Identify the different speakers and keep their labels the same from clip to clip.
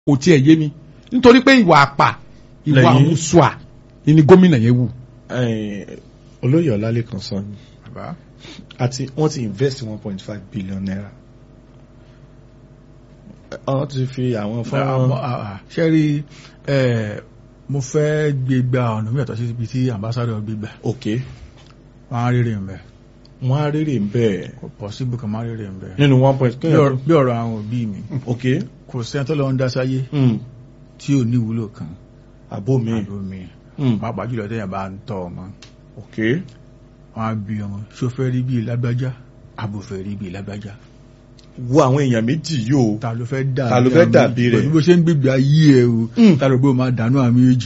Speaker 1: kò tiẹ̀ yé mi nítorí pé ìwà àpà ìwà
Speaker 2: Lẹ́yìn-
Speaker 1: àmúṣùà ni gómìnà yẹn wù.
Speaker 2: Eh, olóyè ọlálẹ́kan sọ ni àti wọ́n ti invest one point five billion naira wọ́n ti fi àwọn fọ́nrán
Speaker 1: ṣe rí ẹ mo fẹ́ gbé gba ọ̀nà mẹ́tọ̀ sí ibi tí ambassadọ̀ gbé gbà
Speaker 2: ok
Speaker 1: wọ́n á rírì ń bẹ̀
Speaker 2: wọ́n á rèrè ń bẹ̀
Speaker 1: kò possible kan má rírì ń bẹ̀.
Speaker 2: nínú one point
Speaker 1: bí ọ̀rọ̀- bí ọ̀rọ̀ àwọn òbí mi
Speaker 2: ok
Speaker 1: kò sẹ́ni tó lọ ń dá sáyé
Speaker 2: mm.
Speaker 1: tí ò ní ìwúlò kan
Speaker 2: àbó mi
Speaker 1: àbò mi
Speaker 2: mm.
Speaker 1: pàápàá jùlọ téèyàn bá ń tọ́ ọmọ
Speaker 2: ok
Speaker 1: wọn á bí ọmọ ṣó fẹ́ rí bíi lágbájá àbò fẹ́ rí bíi lágbájá
Speaker 2: wo àwọn èèyàn méjì yóò
Speaker 1: ta ló fẹ́ dà
Speaker 2: Ta ló fẹ́ dàbí rẹ̀?
Speaker 1: pẹ̀lú bó ṣe ń gbègbè ayé ẹ o
Speaker 2: Mm.
Speaker 1: ta ló gbé o máa dànù àmì èjì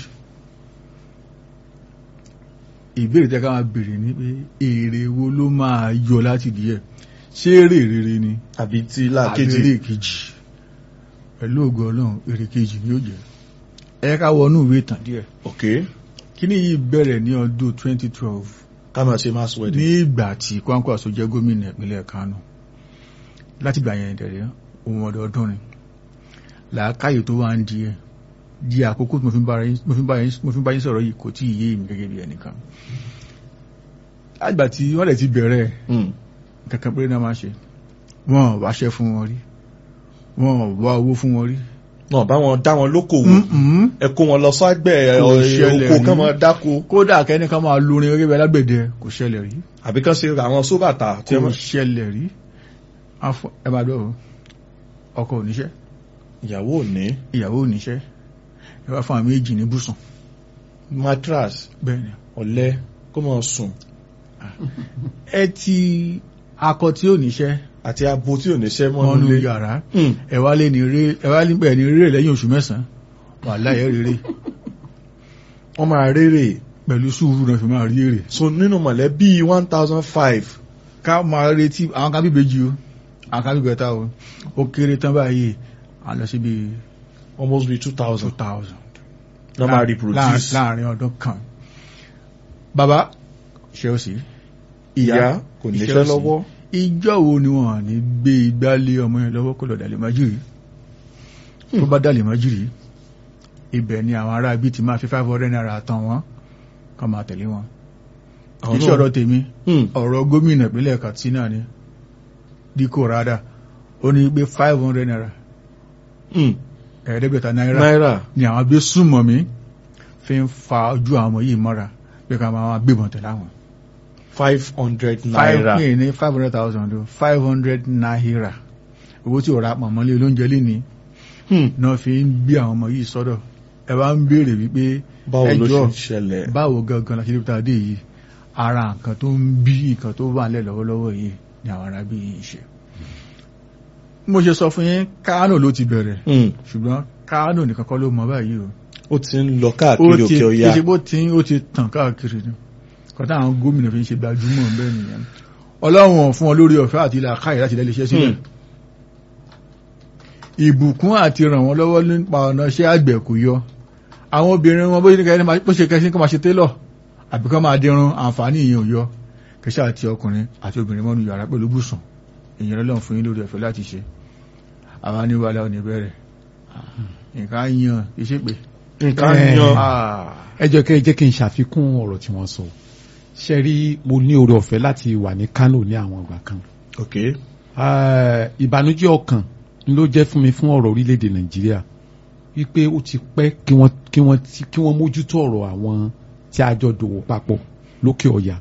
Speaker 1: ìbéèrè tẹ́ ká máa béèrè ní pé èrè wo ló máa yọ láti díẹ̀ ṣé èrè rere ni
Speaker 2: àbí tí
Speaker 1: àbí
Speaker 2: láàkejì
Speaker 1: èrè kejì pẹ̀lú ògo ọlọ́run èrè kejì ni yóò jẹ́ ẹ ká wọnú ìwé ìtàn díẹ̀
Speaker 2: ok
Speaker 1: kíní yìí bẹ̀rẹ̀ ní ọdún 2012
Speaker 2: ká máa ṣe mass
Speaker 1: ní
Speaker 2: wedding
Speaker 1: ìgbà tí Kwankwaso jẹ́ gómìnà ìpínlẹ̀ Kánò láti gbà yẹn dẹ̀rẹ́ ohun ọdọọdún ni làákàyè tó wá ń di ẹ̀ di àkókò tí mo fi ń bá yín- mo fi ń bá yín- mo fi ń bá yín sọ̀rọ̀ yìí kò tí ì yé mi gẹ́gẹ́ bí ẹnìkan àgbà tí wọ́n lè ti bẹ̀rẹ̀
Speaker 2: Mm.
Speaker 1: kankan péré náà máa ṣe wọ́n ò wáṣẹ́ fún wọn rí wọ́n ò wá owó fún wọn rí
Speaker 2: náà bá wọn dá wọn lókòwò
Speaker 1: Mm-mm.
Speaker 2: ẹ kó wọn lọ sọ́gbẹ̀
Speaker 1: Kò ṣẹlẹ̀
Speaker 2: oko
Speaker 1: rí.
Speaker 2: kán máa dáko
Speaker 1: kódà kẹ́ni kan máa lórin gẹ́gẹ́ bí alágbẹ̀dẹ kò ṣẹlẹ̀ rí
Speaker 2: àbí kán ṣe àwọn sóbàtà tí
Speaker 1: kò
Speaker 2: wọ́n
Speaker 1: ṣẹlẹ̀ rí Afọ- ẹ máa dọ̀ ọkọ oníṣẹ́
Speaker 2: ìyàwó ò ní
Speaker 1: ìyàwó oníṣẹ́ ẹ wá fún àwọn méjì ní bùsùn
Speaker 2: matras
Speaker 1: bẹ́ẹ̀ ni
Speaker 2: ọ̀lẹ kó máa sùn
Speaker 1: ẹ ti akọ tí ò níṣẹ́
Speaker 2: àti abo tí ò ní ṣẹ́ mọ́
Speaker 1: mọ́nú
Speaker 2: nílé
Speaker 1: yàrá
Speaker 2: Mm.
Speaker 1: ẹ wá lé ní ré ẹ wá níbẹ̀ ní ré lẹ́yìn oṣù mẹ́sàn-án wà láyé rere
Speaker 2: wọ́n máa rérè
Speaker 1: pẹ̀lú sùúrù náà fi máa rí èrè
Speaker 2: so nínú mọ̀lẹ́bí one thousand five
Speaker 1: ká máa retí àwọn kan bíbejì o àwọn kan bíbẹ̀ta o ó kéré tán báyìí à ń lọ síbi
Speaker 2: almost be two
Speaker 1: two
Speaker 2: thousand
Speaker 1: thousand
Speaker 2: lọ́ máa reproduce
Speaker 1: láàrin ọdún kan bàbá ṣe ó sì
Speaker 2: ìyá kò níṣẹ́
Speaker 1: Iṣẹ́
Speaker 2: lọ́wọ́
Speaker 1: ìjọ wo ni wọn ní gbé igbá lé ọmọ yẹn lọ́wọ́ kó lọ dàlẹ̀ májìrì tó bá dàlẹ̀ májìrì ibẹ̀ ni àwọn ará ibi ti máa fi five hundred naira tán wọn kọ́ máa tẹ̀lé wọn kì í ṣe ọ̀rọ̀ tèmi
Speaker 2: Hmm.
Speaker 1: ọ̀rọ̀ gómìnà ìpínlẹ̀ Katsina ni díkò rádà ó ní pé five hundred naira
Speaker 2: Hmm.
Speaker 1: ẹ̀ẹ́dẹ́gbẹ̀ta náírà
Speaker 2: náírà
Speaker 1: ni àwọn gbé súnmọ́ mi fi ń fa ojú àwọn ọmọ yìí mọ́ra pé ká máa gbébọn tẹ̀lé àwọn.
Speaker 2: five hundred
Speaker 1: five
Speaker 2: naira
Speaker 1: pin ní five hundred thousand o five hundred naira owó tí ò ra pọ̀ mọ́lé olóúnjẹ lé ní
Speaker 2: Hmm.
Speaker 1: náà fi ń gbé àwọn ọmọ yìí sọ́dọ̀ ẹ bá ń béèrè wípé
Speaker 2: báwo ló ṣe
Speaker 1: ẹjọ́
Speaker 2: ń ṣẹlẹ̀
Speaker 1: báwo gangan la ṣe níbi tá a dé yìí ara nǹkan tó ń bí nǹkan tó wà nílẹ̀ lọ́wọ́lọ́wọ́ yìí ni àwọn ará bí yìí ń ṣe. mo ṣe sọ fún yín Kánò ló ti bẹ̀rẹ̀
Speaker 2: Hmm.
Speaker 1: ṣùgbọ́n Kánò nìkan kọ́ ló mọ báyìí o
Speaker 2: ó ti ń lọ
Speaker 1: ó
Speaker 2: káàkiri
Speaker 1: ti
Speaker 2: òkè ọya
Speaker 1: ṣe bó ti ó ti tàn káàkiri ni kọ́tà àwọn gómìnà fi ń ṣe gbajúmọ̀ bẹ́ẹ̀ nìyẹn ọlọ́run fún ọ lórí ọ̀fẹ́ àti ilà káyì láti lẹ́lẹ́ iṣẹ́ sílẹ̀
Speaker 2: Hmm.
Speaker 1: ìbùkún àti ràn wọ́n lọ́wọ́ nípa ọ̀nà iṣẹ́ àgbẹ̀ kò yọ àwọn obìnrin wọn bó ṣe kẹ́ni bó ṣe kẹ́sí kó máa ṣe télọ̀ àbí kó máa dirun àǹfààní ìyẹn ò yọ kẹsí àti ọkùnrin àti obìnrin mọ́nu yàrá pẹ̀lú bùsùn ìyẹn lọ́lọ́run fún yín lórí ọ̀fẹ́ láti ṣe àwa ní wàhálà ò ní bẹ̀rẹ̀ nǹkan á yan iṣẹ́ pé
Speaker 2: nǹkan
Speaker 3: Eh.
Speaker 2: yan
Speaker 3: ẹ jẹ́ kẹ́ ẹ jẹ́ kí n ṣàfikún ọ̀rọ̀ tí wọ́n sọ ṣe rí mo ní oore ọ̀fẹ́ láti wà ní Kánò ní àwọn ìgbà kan
Speaker 2: ok
Speaker 3: Eh, ìbànújẹ́ ọkàn ló jẹ́ fún mi fún ọ̀rọ̀ orílẹ̀-èdè Nàìjíríà wípé ó ti pẹ́ kí wọ́n kí wọ́n ti- kí wọ́n mójútó ọ̀rọ̀ àwọn tí a jọ dòwò papọ̀ lókè ọ̀yà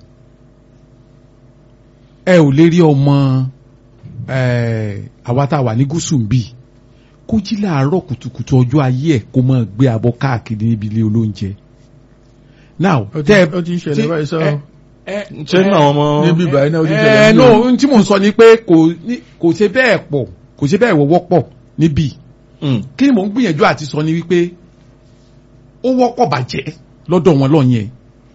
Speaker 3: ẹ ò lè rí ọmọ eh, àwa tá a wà ní gúúsù ń bì kó jí láàárọ̀ kùtùkùtù ọjọ́ ayé ẹ̀ kó máa gbé abọ́ káàkiri níbi ilé olóúnjẹ now
Speaker 1: ó ti
Speaker 3: tẹ́
Speaker 1: ó ti ń ṣẹlẹ̀
Speaker 3: tí-
Speaker 1: báyìí sọ
Speaker 3: ẹ- ẹ-
Speaker 2: ṣé nínú àwọn ọmọ
Speaker 1: níbi ìbàyìí náà ó ti ń
Speaker 3: ẹ
Speaker 1: ṣẹlẹ̀
Speaker 3: no
Speaker 1: níbi
Speaker 3: ohun tí mò ń sọ ni pé kò ní- kò ṣe bẹ́ẹ̀ pọ̀ kò ṣe bẹ́ẹ̀ wọ́pọ̀ níbí
Speaker 2: Hmm.
Speaker 3: kí ni mò ń gbìyànjú àti sọ ni wípé ó wọ́pọ̀ bàjẹ́ lọ́dọ̀ wọn lọ́yẹn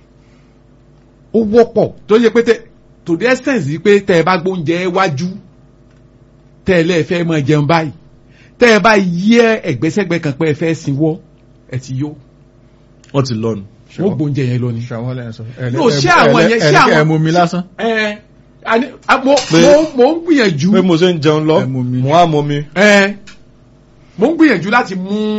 Speaker 3: ó wọ́pọ̀ tó yẹ pé tẹ to the essence yìí pé tẹ ẹ bá gbóúnjẹ wájú tẹ ẹ lẹ́ẹ̀fẹ́ máa jẹun báyìí tẹ ẹ bá yí ẹgbẹ́sẹ̀gbẹ́ kan pé ẹ fẹ́ sinwọ́ ẹ ti yó
Speaker 2: wọ́n ti lọ́nu
Speaker 3: wọ́n gbóúnjẹ yẹn lọ ni.
Speaker 1: ṣàwọn lẹ́yìn sọ
Speaker 3: No, ṣé àwọn yẹn- ṣé àwọn-
Speaker 1: ẹ mú mi lásán
Speaker 3: ẹ àní à, mo
Speaker 2: Pé-
Speaker 3: mo mo ń gbìyànjú
Speaker 2: pé mo ṣe ń jẹun lọ
Speaker 1: Ẹ mú mi.
Speaker 2: mo á mọ mi
Speaker 3: ẹ mo ń gbìyànjú láti mú